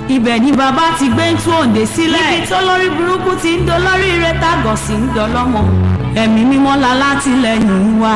ibẹ̀ ni bàbá ti gbé ń tú òǹdè sílẹ̀ ibi tó lórí burúkú ti ń dolórí ire tàgọ̀ sí ń dọlọ́mọ ẹ̀mí mímọ́ la látìlẹ́yìn wa.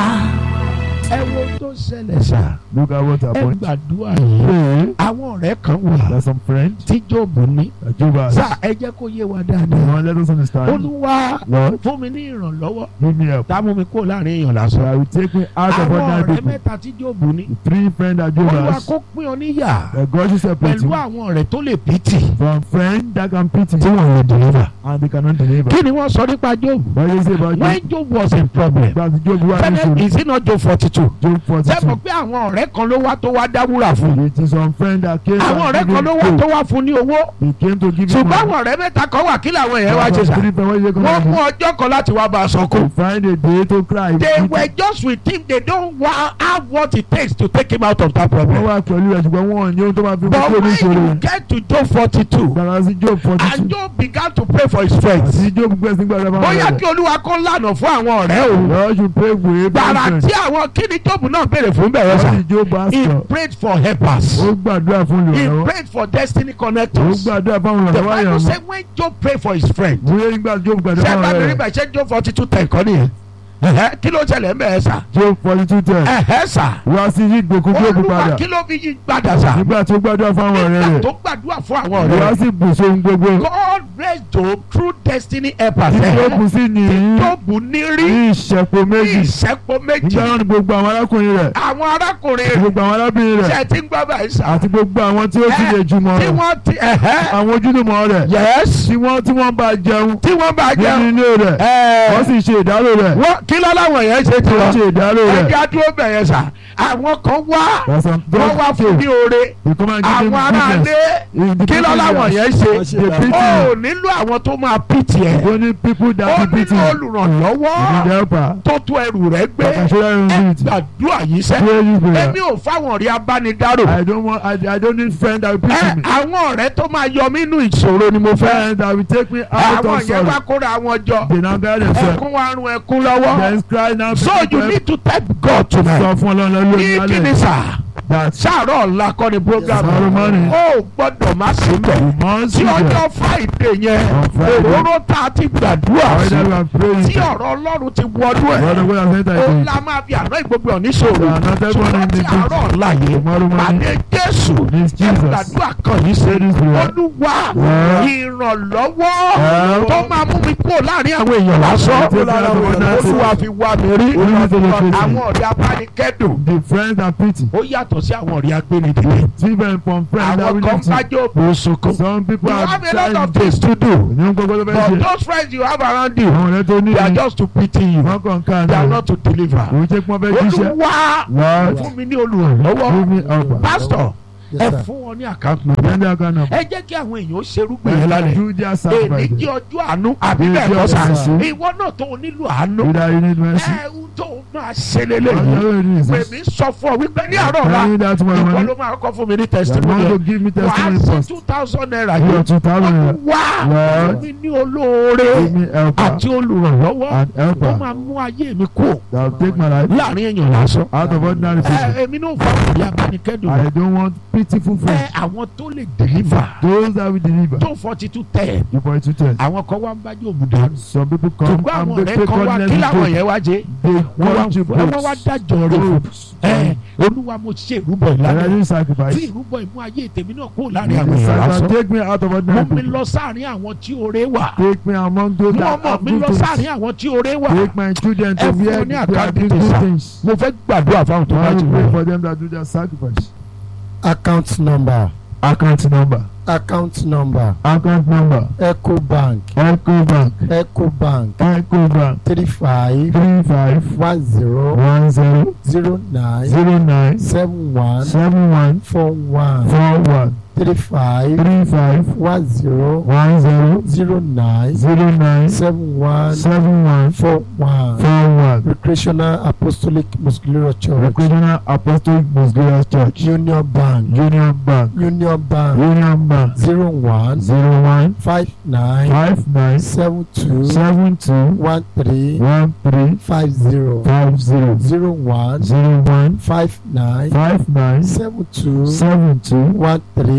ẹ wo tó ṣẹlẹ̀ sá Look at what ẹ happened. gbàdúrà yìí Pray. àwọn ọ̀rẹ́ kan wà There's some friends. tí Jóòbù ní Job has. sá ẹ jẹ́ kó yé wa Come dáadáa on, let us understand. olúwa Lord, fún mi ní ìrànlọ́wọ́ give me help. tá a mú mi kó láàrin èèyàn So lásán I will take me out of àwọn ordinary ọ̀rẹ́ people. mẹ́ta tí Jóòbù ní The three friends that Job olúwa has. kó pín ọ níyà That God should separate pẹ̀lú you àwọn ọ̀rẹ́ tó lè pìtì from friends that can pity tí wọ́n lè deliver. and they cannot deliver. kí ni wọ́n sọ nípa Jóòbù What do you say about when Job? Job was in problem But Job was fẹ́lẹ́ is it not Job forty two Job sẹ́mọ̀ 42. pé àwọn ọ̀rẹ́ kan ló wá tó wá dáwúrà fún It is some friend that came àwọn ọ̀rẹ́ and kan ló give wá him tó gold. wá fún ní owó He came to give him ṣùgbọ́n money. àwọn ọ̀rẹ́ mẹ́ta kan wà kí làwọn èèyàn wá ṣe Some sà three friends, what you wọ́n mú gonna ọjọ́ kan láti wá bá a do? sọkún To find a day to cry. they were just with him they don't wa- have what it takes to take him out of that Wọ́n problem wá pẹ̀lú rẹ̀ ṣùgbọ́n wọ́n ò ní ohun tó máa fi mú but kúrò ní ìṣòro when you yẹn. get to Job forty two Gbàrà sí Job forty two. and Job began to pray for his friends Àti Job gbẹ̀sìn gbàdúrà fún bóyá àwọn kí ọ̀rẹ́. olúwa kó lànà fún àwọn ọ̀rẹ́ o Lord you pray for a gbàrà friend. tí àwọn kí ni Job náà béèrè fún bẹ̀rẹ̀ What sà did Job ask he for? prayed for helpers Ó gbàdúrà fún he olùrànlọ́wọ́. prayed for destiny Ó connectors gbàdúrà fún the olùrànlọ́wọ́ bible yẹn. say when Job prayed for his friend Bóyá nígbà Job gbàdúrà ṣe fún bá mi rí ọ̀rẹ́ rẹ̀. bẹ̀ ṣe Job forty two ten kọ́ nìyẹn Ẹ̀hẹ́, kí ló ṣẹlẹ̀ ń bẹ̀ ẹ́ sà Job forty two ten. ẹ̀hẹ́ sà Wá sí yí gbòkú Job olúwa padà. kí ló fi yí gbàdà sà Nígbà tó gbàdúrà fún àwọn ọ̀rẹ́ nígbà rẹ̀. tó gbàdúrà fún àwọn ọ̀rẹ́ Wá rẹ̀ sí bùsọ̀ ohun gbogbo. God raised Job through destiny helpers Tí Job ẹ̀hẹ́, sì ní tí Job ní rí ní ìṣẹ̀pọ̀ ní méjì. ìṣẹ́pọ̀ méjì Nígbà náà ni gbogbo àwọn arákùnrin rẹ̀. àwọn arákùnrin rẹ̀ Gbogbo àwọn arábìnrin ṣe rẹ̀. ti ń gbọ́ báyìí sà Àti gbogbo àwọn tí ó sì lè jùmọ̀ tí rẹ̀. wọ́n ti ẹ̀hẹ́ Àwọn ojúlùmọ̀ rẹ̀. yes Tí wọ́n tí wọ́n bá jẹun. tí wọ́n bá Nínú jẹ́ ilé rẹ̀. ẹ̀ Wọ́n sì ṣe ìdárò rẹ̀. wọ́n kí lọ́láwọ̀ yẹn ṣe ti Wọ́n wọ́n ṣe ìdárò rẹ̀. ẹja dúró bẹ̀yẹn sà àwọn kan wá There's some wọ́n wá fún ní oore They come and give him àwọn ará goodness. ilé In the kí people lọ́láwọ̀ there, yẹn ṣe They pity ó you. nílò àwọn tó máa pìtì ẹ̀ Only people ó that be pity nílò you. olùrànlọ́wọ́ You need helper. tó tó ẹrù rẹ̀ gbé That can show them ẹ unity. gbàdúrà yìí sẹ́ Pray this prayer. èmi ò fáwọn ọ̀rẹ́ abánidárò I don't want. I, I don't need friends that will ẹ pity me. àwọn ọ̀rẹ́ tó máa yọ mí nínú ìṣòro ni mo fẹ́ Friends that will take me out àwọn of yẹn wá sorrow. kóra wọn jọ They now guide themselves. ẹkún wa run ẹkún lọ́wọ́ Then cry now. so you need to thank God Sọ tonight fún Ọlọ́run lórí ní kíni alẹ́. sà That sáàrọ̀ ọ̀la kọ́ ni program Tomorrow morning. ó gbọ́dọ̀ má sí mbẹ̀ you must tí be there. ọjọ́ friday yẹn On Friday. òróró tá a ti gbàdúrà Why sí that we are praying. tí ọ̀rọ̀ ọlọ́run ti wọnú Lord, ẹ̀ God has sent ó us la máa fi àná ìgbógun oníṣòro We are not everyone ṣùgbọ́n in tí the àárọ̀ group. ọ̀la yìí Tomorrow morning. pàdé jésù This ẹ Jesus. gbàdúrà kan yìí ṣe Say this prayer. olúwa Yeah. ìrànlọ́wọ́ Yeah. tó máa mú mi kúrò láàrin àwọn èèyàn lásán Take care of our nation. olúwa fi wá mi rí Olúwa fi wá mi rí. àwọn ọ̀rẹ́ abánikẹ́dùn The friends that pity. ó yàtọ̀ sí àwọn ọ̀rẹ́ agbẹ́nidìde Different from friends that àwọn will kan need to. bájọ́ òbò sunkún Some people you are have a lot of trying things to do ní gbogbo tó fẹ́ but ṣe. those friends you have around you Àwọn ọ̀rẹ́ tó ní they are ní. just to pity you Wọ́n kàn ká they are ní. not to deliver Òun ṣe pọ́n fẹ́ jíṣẹ́. olúwa Lord, fún mi ní olùrànlọ́wọ́ give me help. pastor Yes, ẹ sir. fún wọn ní àkáǹtì number Send that kind of. ẹ jẹ́ kí àwọn èèyàn ṣerúgbìn yẹn lálẹ́ Do their èmi sacrifice. jẹ́ ọjọ́ àánú àbí Èmi bẹ́ẹ̀ jẹ́ kọ́ ọjọ́ sà àánú. ìwọ náà tó o nílò àánú Either you need mercy. ẹ ń tó o máa ṣe Or lélẹ́yìn you need pèmí sọ fún ọ wípé ní àárọ̀ ọ̀la Tell me that tomorrow ìwọ morning. ló máa kọ́ fún mi ní You are testimony going to ẹ̀. give me wàá testimony sí first. two thousand naira You are yìí two thousand naira. wá Lord. mi ní olóore Give me helper àti olùrànlọ́wọ́ and tó helper máa mú ayé mi kú that will take my life láàrin èèyàn lásán out of ordinary ẹ people. èmi náà fọwọ́ ìyá abánikẹ́dùn I don't want pitiful ẹ friends. àwọn tó lè deliver Those that will deliver. tó forty two ten You point to test. àwọn kan wá ń bájú òmùdá Some people come ṣùgbọ́n and àwọn they ọ̀rẹ́ take kan wá ordinary kí làwọn food. yẹn wá jẹ́ They wọ́n want to wá wọ́n wá dájọ́ rẹ̀ fún ẹ olúwa mo ṣe ìrúbọ And I ìlànà didn't tí sacrifice. ìrúbọ ìmú ayé tèmi náà kúrò láàrin àwọn èèyàn Sacrifice. lásán Take me out of mú ordinary mi people. lọ sáàrin àwọn tí oore wà Take me among those mú that ọmọ have mi good lọ things. sáàrin àwọn tí oore wà Take my children Ẹ to fún where wọn ní they are àkáǹtì doing tèsà. good things. mo fẹ́ gbàdúrà fáwọn tó bá I ti will pray wọ̀ for them that do their sacrifice. account number Account number. account number Account number. ecobank Ecobank. ecobank Ecobank. three five Three five one zero one zero zero nine zero nine seven one seven one four one four one three five three five one zero one zero zero nine zero nine seven one seven one four one four one. recreational apostolic muscular church Recreational Apostolic Muscular Church. union bank Union Bank. union bank Union Bank. zero one Zero one five nine five nine seven two seven two one three one three five zero five zero zero one zero one five nine five nine seven two seven two one three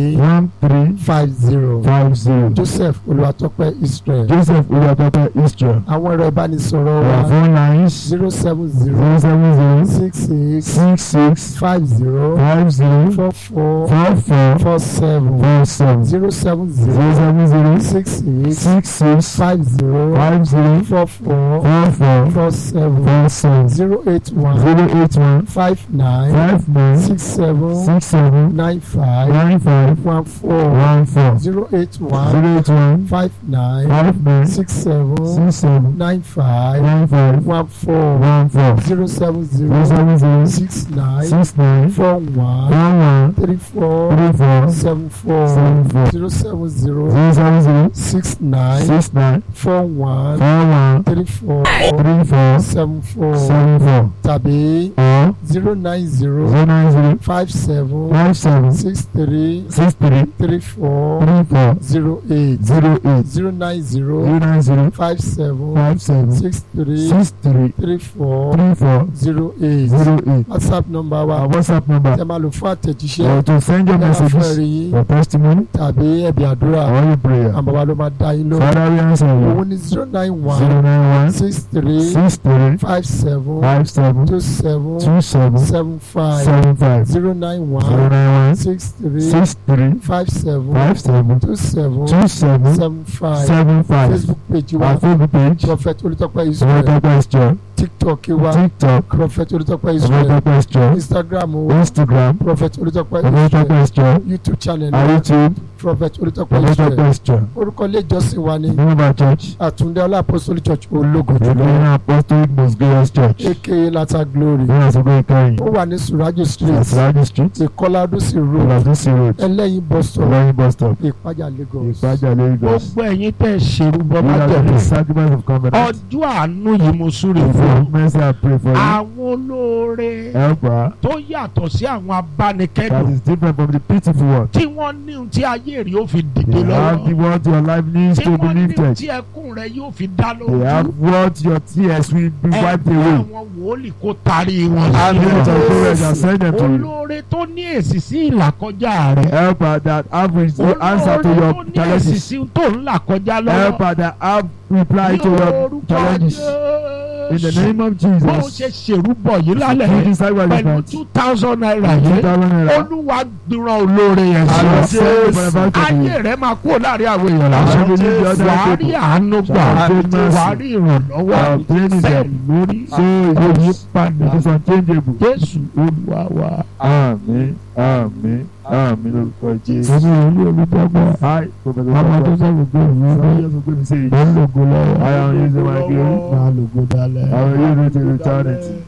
three one three five zero five zero. Joseph Olúwatópẹ́ Israel Joseph Olúwatópẹ́ Israel. àwọn ẹ̀rọ ìbánisọ̀rọ̀ Our wa phone lines zero seven zero zero seven zero six six six six five zero five zero four four four four four seven four seven zero seven zero zero seven zero six six six six five zero five zero four four four four four seven four seven zero eight one zero eight one five nine five nine six seven six seven nine five nine five one four one four zero eight one zero eight one five nine five nine six seven six seven nine five nine five one four one four zero seven zero zero seven zero six nine six nine four one one one three four three four seven four seven four zero seven zero zero seven zero six nine six nine four one four one three four three four seven four seven four tàbí or zero nine zero zero nine zero five seven five seven six three six three three four three four zero eight zero eight zero nine zero zero nine zero five seven five seven six three six three three four three four zero eight zero eight whatsapp number wa our whatsapp number tẹ máa lò fún àtẹ̀jíṣẹ́ or to send your ẹ máa fún messages ẹ̀rí yín your testimony tàbí ẹ̀bí àdúrà or your prayer àwọn bàbá ló máa dá yín lóhùn father we answer owó you ní zero nine zero one nine one six three six three five seven five seven two seven two seven seven five seven five zero nine zero one nine one six three six three five seven five seven two seven two seven seven five seven five facebook page wa our facebook page prophet olùtọ́pẹ́ israel Olùtọ́pẹ́ Israel tiktok wa tiktok prophet olùtọ́pẹ́ israel Olùtọ́pẹ́ Israel instagram wa instagram prophet olùtọ́pẹ́ israel Olùtọ́pẹ́ Israel youtube channel our wa youtube prophet olùtọ́pẹ́ israel Olùtọ́pẹ́ Israel orúkọ ilé ìjọsìn wa ní Remember church àtúndé ọlá apostolic church ológo the jùlọ Lorena Apostolic Most Glorious Church aka lata glory ní àsìkò ìkẹyìn ó wà ní surajo street Asiraju street ìkọlá adúsí road Oladusi road ẹlẹ́yin bus stop Olóyin bus stop ìpájà lagos Ìpájà Lagos gbogbo ẹ̀yin tẹ́ ẹ ṣerú bọ́ we bá are jẹ̀bi the sacrament of covenant ọjọ́ àánú yìí mo súre if fún you mercy I pray for you àwọn olóore helper tó yàtọ̀ sí àwọn that abánikẹ́dùn is different from the pitiful one tí wọ́n ní ohun tí ayé rí ó fi dìde they have the lọ́wọ́ what your life needs tí to be wọ́n ní ohun lifted tí ẹkún rẹ yóò fi dá they have lójú what your tears will be wiped ẹ̀mí away àwọn wòlíì kó tarí wọn Àmín. spirit sí of courage and send them to you olóore tó ní èsì sí ìlàkọjá rẹ helper that have the answer to olóore your tó ní èsì challenges sí tó ń là kọjá lọ́wọ́ helper that have reply to ní your orúkọ challenges in the Jésù name of bó o Jesus ṣe ṣèrú bọ̀ yìí you lálẹ́ decide what you pẹ̀lú want two thousand naira two yìí thousand naira olúwa gbìràn olóore yẹn I will sí say for the ayé rẹ máa kúrò láàrin àwọn èèyàn I lásán will leave the other wàá rí people àánú gbà Shall obtain mercy. wàá rí ìrànlọ́wọ́ I obtain bẹ́ẹ̀ them lórí so it will yí padà it is unchangeable. jésù olúwa wa. Àmín àmín àmín lórúkọ Jésù. èmi ò ní olùdókòwò Hi, Professor ọmọ tó Dọ́gba. sọ̀rọ̀ pé òun Sọ ló yẹ sọ pé mi ṣe ń lògo lọ́wọ́ I am using my glory. máa lògo dalẹ̀. I will use it in eternity.